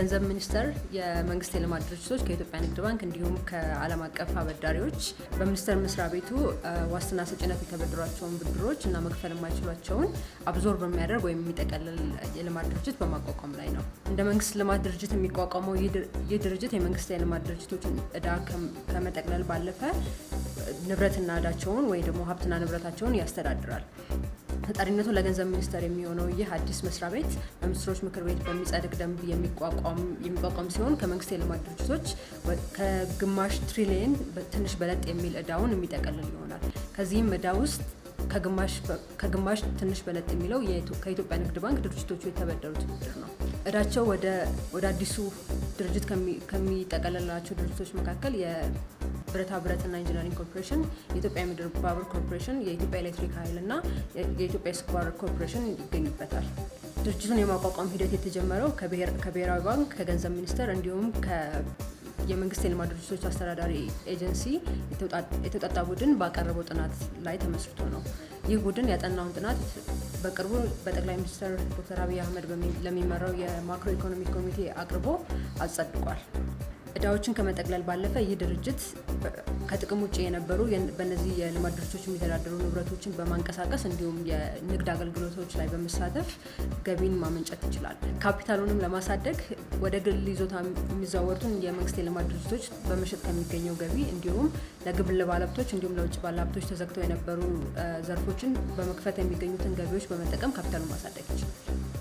የገንዘብ ሚኒስቴር የመንግስት የልማት ድርጅቶች ከኢትዮጵያ ንግድ ባንክ እንዲሁም ከዓለም አቀፍ አበዳሪዎች በሚኒስቴር መስሪያ ቤቱ ዋስትና ሰጭነት የተበደሯቸውን ብድሮች እና መክፈል የማይችሏቸውን አብዞር በሚያደርግ ወይም የሚጠቀልል የልማት ድርጅት በማቋቋም ላይ ነው። እንደ መንግስት ልማት ድርጅት የሚቋቋመው ይህ ድርጅት የመንግስት የልማት ድርጅቶችን እዳ ከመጠቅለል ባለፈ ንብረትና እዳቸውን ወይ ደግሞ ሀብትና ንብረታቸውን ያስተዳድራል። ተጠሪነቱ ለገንዘብ ሚኒስቴር የሚሆነው ይህ አዲስ መስሪያ ቤት በሚኒስትሮች ምክር ቤት በሚጸድቅ ደንብ የሚቋቋም ሲሆን ከመንግስት የልማት ድርጅቶች ከግማሽ ትሪሊየን ትንሽ በለጥ የሚል እዳውን የሚጠቀልል ይሆናል። ከዚህም እዳ ውስጥ ከግማሽ ትንሽ በለጥ የሚለው ከኢትዮጵያ ንግድ ባንክ ድርጅቶቹ የተበደሩት ብድር ነው። እዳቸው ወደ አዲሱ ድርጅት ከሚጠቀልላቸው ድርጅቶች መካከል የብረታ ብረትና ኢንጂነሪንግ ኮርፖሬሽን፣ የኢትዮጵያ ምድር ባቡር ኮርፖሬሽን፣ የኢትዮጵያ ኤሌክትሪክ ኃይል እና የኢትዮጵያ ስኳር ኮርፖሬሽን ይገኙበታል። ድርጅቱን የማቋቋም ሂደት የተጀመረው ከብሔራዊ ባንክ፣ ከገንዘብ ሚኒስቴር እንዲሁም የመንግስት የልማት ድርጅቶች አስተዳዳሪ ኤጀንሲ የተውጣጣ ቡድን ባቀረበው ጥናት ላይ ተመስርቶ ነው። ይህ ቡድን ያጠናውን ጥናት በቅርቡ በጠቅላይ ሚኒስትር ዶክተር አብይ አህመድ ለሚመራው የማክሮ ኢኮኖሚ ኮሚቴ አቅርቦ አጸድቋል። እዳዎችን ከመጠቅለል ባለፈ ይህ ድርጅት ከጥቅም ውጭ የነበሩ በእነዚህ የልማት ድርጅቶች የሚተዳደሩ ንብረቶችን በማንቀሳቀስ እንዲሁም የንግድ አገልግሎቶች ላይ በመሳተፍ ገቢን ማመንጨት ይችላል። ካፒታሉንም ለማሳደግ ወደ ግል ይዞታ የሚዘዋወሩትን የመንግስት የልማት ድርጅቶች በመሸጥ ከሚገኘው ገቢ እንዲሁም ለግል ባለሀብቶች እንዲሁም ለውጭ ባለሀብቶች ተዘግተው የነበሩ ዘርፎችን በመክፈት የሚገኙትን ገቢዎች በመጠቀም ካፒታሉን ማሳደግ ይችላል።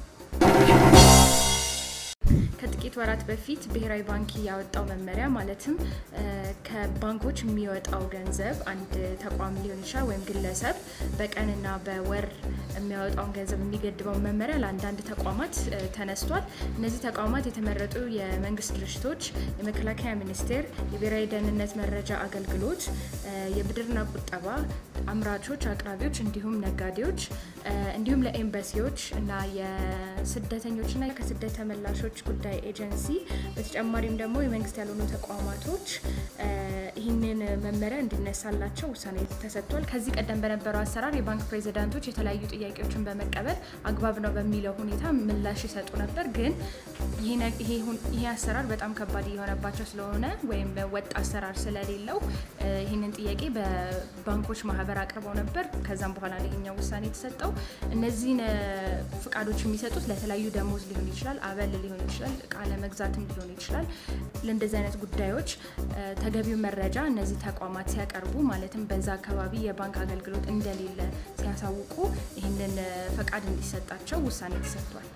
ከጥቂት ወራት በፊት ብሔራዊ ባንክ ያወጣው መመሪያ ማለትም ከባንኮች የሚወጣው ገንዘብ አንድ ተቋም ሊሆን ይችላል ወይም ግለሰብ በቀንና በወር የሚያወጣውን ገንዘብ የሚገድበው መመሪያ ለአንዳንድ ተቋማት ተነስቷል። እነዚህ ተቋማት የተመረጡ የመንግስት ድርጅቶች፣ የመከላከያ ሚኒስቴር፣ የብሔራዊ ደህንነት መረጃ አገልግሎት፣ የብድርና ቁጠባ አምራቾች፣ አቅራቢዎች እንዲሁም ነጋዴዎች እንዲሁም ለኤምባሲዎች እና የስደተኞችና ከስደት ተመላሾች ጉዳይ ኤጀንሲ በተጨማሪም ደግሞ የመንግስት ያልሆኑ ተቋማቶች ይህንን መመሪያ እንዲነሳላቸው ውሳኔ ተሰጥቷል። ከዚህ ቀደም በነበረው አሰራር የባንክ ፕሬዚዳንቶች የተለያዩ ጥያቄዎችን በመቀበል አግባብ ነው በሚለው ሁኔታ ምላሽ ይሰጡ ነበር። ግን ይሄ አሰራር በጣም ከባድ እየሆነባቸው ስለሆነ ወይም ወጥ አሰራር ስለሌለው ይህንን ጥያቄ በባንኮች ማህበር አቅርበው ነበር። ከዛም በኋላ ይሄኛው ውሳኔ የተሰጠው እነዚህን ፍቃዶች የሚሰጡት ለተለያዩ ደሞዝ ሊሆን ይችላል፣ አበል ሊሆን ይችላል፣ እቃ ለመግዛትም ሊሆን ይችላል። ለእንደዚህ አይነት ጉዳዮች ተገቢው መረጃ እነዚህ ተቋማት ሲያቀርቡ ማለትም በዛ አካባቢ የባንክ አገልግሎት እንደሌለ ሲያሳውቁ ይህንን ፈቃድ እንዲሰጣቸው ውሳኔ ተሰጥቷል።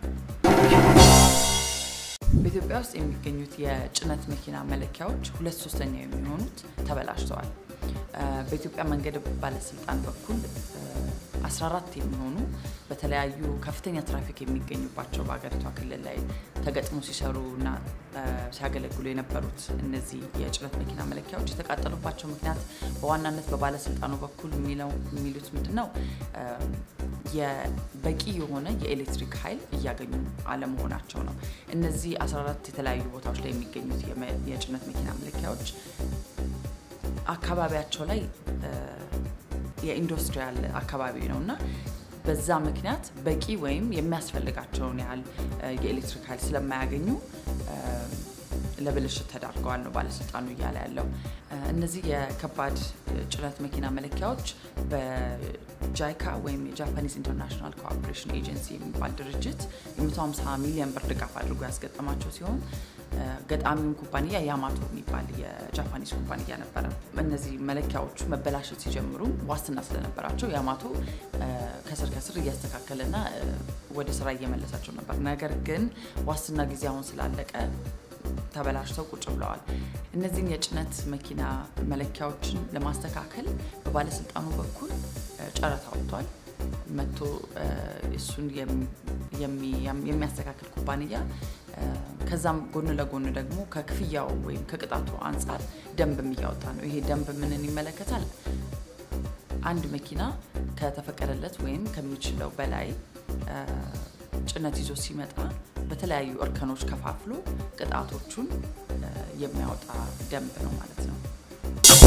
በኢትዮጵያ ውስጥ የሚገኙት የጭነት መኪና መለኪያዎች ሁለት ሶስተኛ የሚሆኑት ተበላሽተዋል። በኢትዮጵያ መንገድ ባለስልጣን በኩል 14 የሚሆኑ በተለያዩ ከፍተኛ ትራፊክ የሚገኙባቸው በሀገሪቷ ክልል ላይ ተገጥሞ ሲሰሩ እና ሲያገለግሉ የነበሩት እነዚህ የጭነት መኪና መለኪያዎች የተቃጠሉባቸው ምክንያት በዋናነት በባለስልጣኑ በኩል የሚሉት ምንድን ነው? በቂ የሆነ የኤሌክትሪክ ኃይል እያገኙ አለመሆናቸው ነው። እነዚህ 14 የተለያዩ ቦታዎች ላይ የሚገኙት የጭነት መኪና መለኪያዎች አካባቢያቸው ላይ የኢንዱስትሪያል አካባቢ ነው እና በዛ ምክንያት በቂ ወይም የሚያስፈልጋቸውን ያህል የኤሌክትሪክ ኃይል ስለማያገኙ ለብልሽት ተዳርገዋል ነው ባለስልጣኑ እያለ ያለው። እነዚህ የከባድ ጭነት መኪና መለኪያዎች በጃይካ ወይም የጃፓኒዝ ኢንተርናሽናል ኮኦፕሬሽን ኤጀንሲ የሚባል ድርጅት የ150 ሚሊዮን ብር ድጋፍ አድርጎ ያስገጠማቸው ሲሆን ገጣሚውን ኩባንያ ያማቶ የሚባል የጃፓኒዝ ኩባንያ ነበረ። እነዚህ መለኪያዎቹ መበላሸት ሲጀምሩ ዋስትና ስለነበራቸው ያማቶ ከስር ከስር እያስተካከለና ወደ ስራ እየመለሳቸው ነበር። ነገር ግን ዋስትና ጊዜ አሁን ስላለቀ ተበላሽተው ቁጭ ብለዋል። እነዚህን የጭነት መኪና መለኪያዎችን ለማስተካከል በባለስልጣኑ በኩል ጨረታ ወጥቷል። መጥቶ እሱን የሚያስተካክል ኩባንያ ከዛም ጎን ለጎን ደግሞ ከክፍያው ወይም ከቅጣቱ አንጻር ደንብም እያወጣ ነው። ይሄ ደንብ ምንን ይመለከታል? አንድ መኪና ከተፈቀደለት ወይም ከሚችለው በላይ ጭነት ይዞ ሲመጣ በተለያዩ እርከኖች ከፋፍሎ ቅጣቶቹን የሚያወጣ ደንብ ነው ማለት ነው።